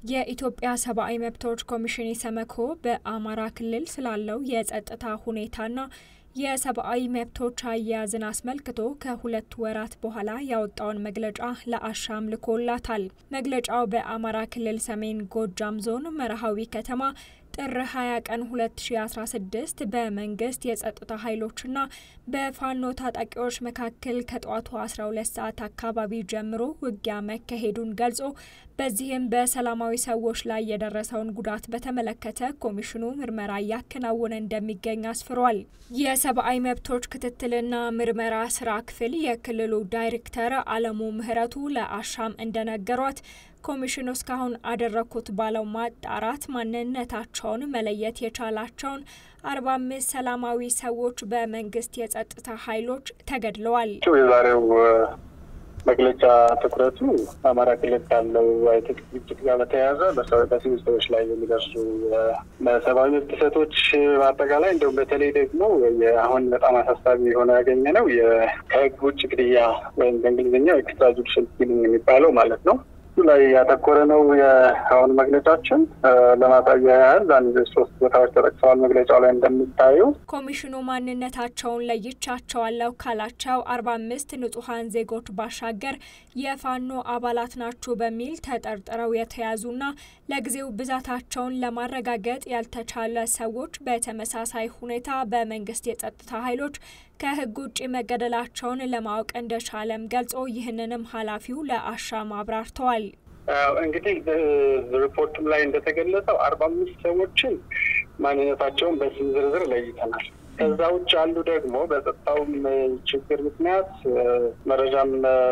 የኢትዮጵያ ሰብአዊ መብቶች ኮሚሽን ኢሰመኮ በአማራ ክልል ስላለው የጸጥታ ሁኔታና የሰብአዊ መብቶች አያያዝን አስመልክቶ ከሁለት ወራት በኋላ ያወጣውን መግለጫ ለአሻም ልኮላታል። መግለጫው በአማራ ክልል ሰሜን ጎጃም ዞን መርሃዊ ከተማ ጥር 20 ቀን 2016 በመንግስት የጸጥታ ኃይሎችና በፋኖ ታጣቂዎች መካከል ከጠዋቱ 12 ሰዓት አካባቢ ጀምሮ ውጊያ መካሄዱን ገልጾ በዚህም በሰላማዊ ሰዎች ላይ የደረሰውን ጉዳት በተመለከተ ኮሚሽኑ ምርመራ እያከናወነ እንደሚገኝ አስፍሯል። የሰብአዊ መብቶች ክትትልና ምርመራ ስራ ክፍል የክልሉ ዳይሬክተር አለሙ ምህረቱ ለአሻም እንደነገሯት ኮሚሽኑ እስካሁን አደረግኩት ባለው ማጣራት ማንነታቸውን መለየት የቻላቸውን አርባ አምስት ሰላማዊ ሰዎች በመንግስት የጸጥታ ኃይሎች ተገድለዋል። የዛሬው መግለጫ ትኩረቱ አማራ ክልል ካለው አይነት ግጭት ጋር በተያያዘ በሲቪል ሰዎች ላይ የሚደርሱ በሰብአዊ መብት ጥሰቶች በአጠቃላይ እንደውም በተለይ ደግሞ አሁን በጣም አሳሳቢ የሆነ ያገኘ ነው ከህግ ውጭ ግድያ ወይም በእንግሊዝኛው ኤክስትራ ጁዲሻል ኪሊንግ የሚባለው ማለት ነው ላይ ያተኮረ ነው። የአሁን መግለጫችን ለማሳያ ያህል አንድ ሶስት ቦታዎች ተጠቅሰዋል። መግለጫው ላይ እንደሚታዩ ኮሚሽኑ ማንነታቸውን ለይቻቸዋለሁ ካላቸው አርባ አምስት ንጹሐን ዜጎች ባሻገር የፋኖ አባላት ናችሁ በሚል ተጠርጥረው የተያዙና ለጊዜው ብዛታቸውን ለማረጋገጥ ያልተቻለ ሰዎች በተመሳሳይ ሁኔታ በመንግስት የጸጥታ ኃይሎች ከህግ ውጭ መገደላቸውን ለማወቅ እንደቻለም ገልጾ ይህንንም ኃላፊው ለአሻም አብራርተዋል። እንግዲህ ሪፖርቱም ላይ እንደተገለጸው አርባ አምስት ሰዎችን ማንነታቸውን በስም ዝርዝር ለይተናል። ከዛ ውጭ አሉ ደግሞ በጸጥታውም ችግር ምክንያት መረጃም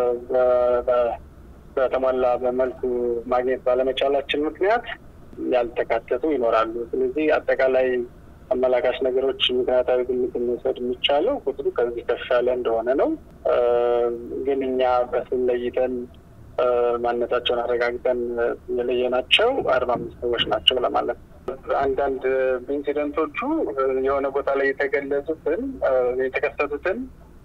በተሟላ በመልኩ ማግኘት ባለመቻላችን ምክንያት ያልተካተቱ ይኖራሉ። ስለዚህ አጠቃላይ አመላካች ነገሮች ምክንያታዊ ግምት መውሰድ የሚቻለው ቁጥሩ ከዚህ ከፍ ያለ እንደሆነ ነው። ግን እኛ በስም ለይተን ማንነታቸውን አረጋግጠን የለየናቸው አርባ አምስት ሰዎች ናቸው ለማለት ነው። አንዳንድ ኢንሲደንቶቹ የሆነ ቦታ ላይ የተገለጹትን የተከሰቱትን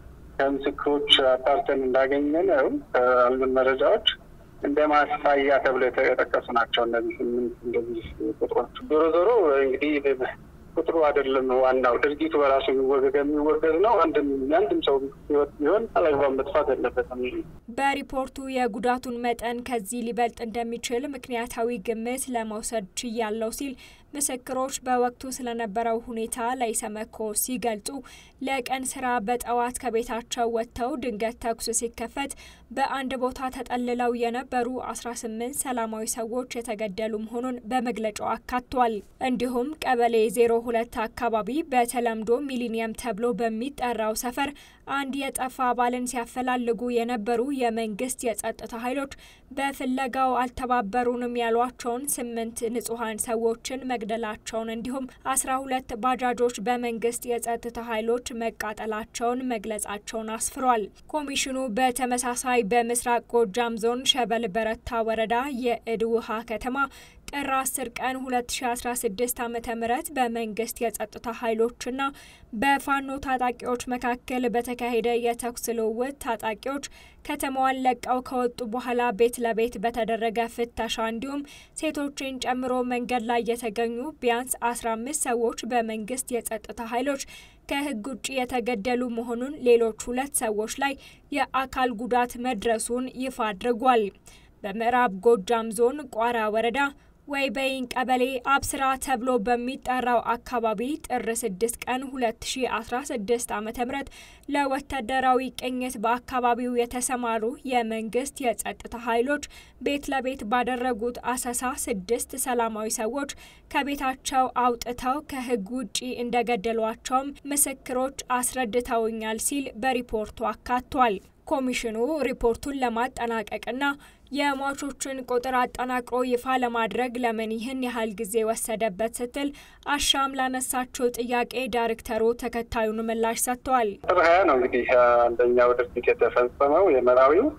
ከምስክሮች አጣርተን እንዳገኘ ነው ካሉን መረጃዎች እንደ ማሳያ ተብለው የተጠቀሱ ናቸው። እነዚህ ስምንት እንደዚህ ቁጥሮች ዞሮ ዞሮ እንግዲህ ቁጥሩ አይደለም ዋናው ድርጊቱ በራሱ የሚወገድ የሚወገድ ነው። አንድም የአንድም ሰው ህይወት ቢሆን አላግባብ መጥፋት የለበትም። በሪፖርቱ የጉዳቱን መጠን ከዚህ ሊበልጥ እንደሚችል ምክንያታዊ ግምት ለመውሰድ ችያለው ሲል ምስክሮች በወቅቱ ስለነበረው ሁኔታ ለኢሰመኮ ሲገልጹ ለቀን ስራ በጠዋት ከቤታቸው ወጥተው ድንገት ተኩስ ሲከፈት በአንድ ቦታ ተጠልለው የነበሩ 18 ሰላማዊ ሰዎች የተገደሉ መሆኑን በመግለጫው አካቷል። እንዲሁም ቀበሌ 02 አካባቢ በተለምዶ ሚሊኒየም ተብሎ በሚጠራው ሰፈር አንድ የጠፋ አባልን ሲያፈላልጉ የነበሩ የመንግስት የጸጥታ ኃይሎች በፍለጋው አልተባበሩንም ያሏቸውን ስምንት ንጹሐን ሰዎችን መግደላቸውን እንዲሁም አስራ ሁለት ባጃጆች በመንግስት የጸጥታ ኃይሎች መቃጠላቸውን መግለጻቸውን አስፍሯል። ኮሚሽኑ በተመሳሳይ በምስራቅ ጎጃም ዞን ሸበል በረታ ወረዳ የእድ ውሃ ከተማ ጥር 10 ቀን 2016 ዓ.ም በመንግስት የጸጥታ ኃይሎችና በፋኖ ታጣቂዎች መካከል በተካሄደ የተኩስ ልውውጥ ታጣቂዎች ከተማዋን ለቀው ከወጡ በኋላ ቤት ለቤት በተደረገ ፍተሻ እንዲሁም ሴቶችን ጨምሮ መንገድ ላይ የተገኙ ቢያንስ 15 ሰዎች በመንግስት የጸጥታ ኃይሎች ከህግ ውጭ የተገደሉ መሆኑን፣ ሌሎች ሁለት ሰዎች ላይ የአካል ጉዳት መድረሱን ይፋ አድርጓል። በምዕራብ ጎጃም ዞን ቋራ ወረዳ ወይበይን ቀበሌ አብስራ ተብሎ በሚጠራው አካባቢ ጥር 6 ቀን 2016 ዓ ም ለወታደራዊ ቅኝት በአካባቢው የተሰማሩ የመንግስት የጸጥታ ኃይሎች ቤት ለቤት ባደረጉት አሰሳ ስድስት ሰላማዊ ሰዎች ከቤታቸው አውጥተው ከህግ ውጪ እንደገደሏቸውም ምስክሮች አስረድተውኛል ሲል በሪፖርቱ አካቷል። ኮሚሽኑ ሪፖርቱን ለማጠናቀቅና የሟቾችን ቁጥር አጠናቅሮ ይፋ ለማድረግ ለምን ይህን ያህል ጊዜ ወሰደበት ስትል አሻም ላነሳቸው ጥያቄ ዳይሬክተሩ ተከታዩን ምላሽ ሰጥተዋል። ጥር ሀያ ነው እንግዲህ አንደኛው ድርጊት የተፈጸመው የመራዊው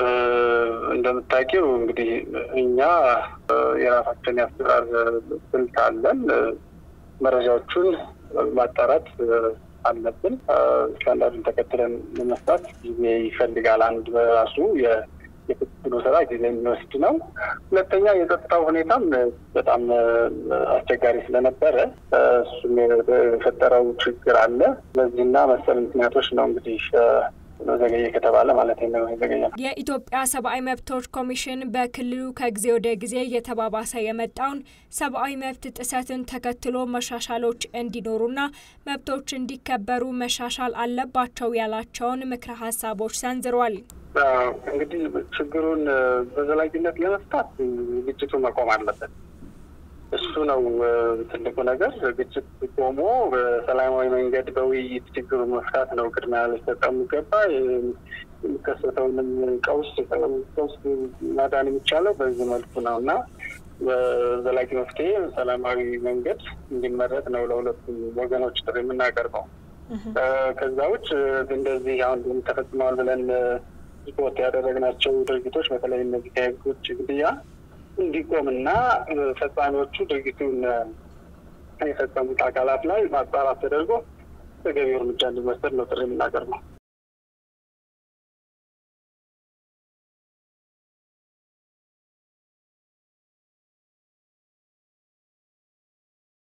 እንደምታውቂው እንግዲህ እኛ የራሳችን የአሰራር ስልት አለን። መረጃዎቹን ማጣራት አለብን። ስታንዳርዱን ተከትለን ለመስራት ጊዜ ይፈልጋል። አንድ በራሱ የክትትሉ ስራ ጊዜ የሚወስድ ነው። ሁለተኛ የጸጥታው ሁኔታም በጣም አስቸጋሪ ስለነበረ እሱም የፈጠረው ችግር አለ። በዚህና መሰል ምክንያቶች ነው እንግዲህ ዘገየ ከተባለ ማለት ነው የዘገየ። የኢትዮጵያ ሰብአዊ መብቶች ኮሚሽን በክልሉ ከጊዜ ወደ ጊዜ እየተባባሰ የመጣውን ሰብአዊ መብት ጥሰትን ተከትሎ መሻሻሎች እንዲኖሩና መብቶች እንዲከበሩ መሻሻል አለባቸው ያላቸውን ምክረ ሀሳቦች ሰንዝሯል። እንግዲህ ችግሩን በዘላቂነት ለመፍታት ግጭቱ መቆም አለበት። እሱ ነው ትልቁ ነገር። ግጭት ቆሞ በሰላማዊ መንገድ በውይይት ችግሩን መፍታት ነው ቅድሚያ ሊሰጠው የሚገባ። የሚከሰተውንም ቀውስ ቀውስ ማዳን የሚቻለው በዚህ መልኩ ነው እና በዘላቂ መፍትሄ ሰላማዊ መንገድ እንዲመረጥ ነው ለሁለቱም ወገኖች ጥሪ የምናቀርበው። ከዛ ውጭ እንደዚህ አሁን ተፈጽመዋል ብለን ሪፖርት ያደረግናቸው ድርጊቶች በተለይ እነዚህ ከህግ ውጭ ግድያ እንዲቆምና ፈጻሚዎቹ ድርጊቱን የፈጸሙት አካላት ላይ ማጣራት ተደርጎ ተገቢው እርምጃ እንዲወሰድ ነው ጥሪ የምናቀርበው።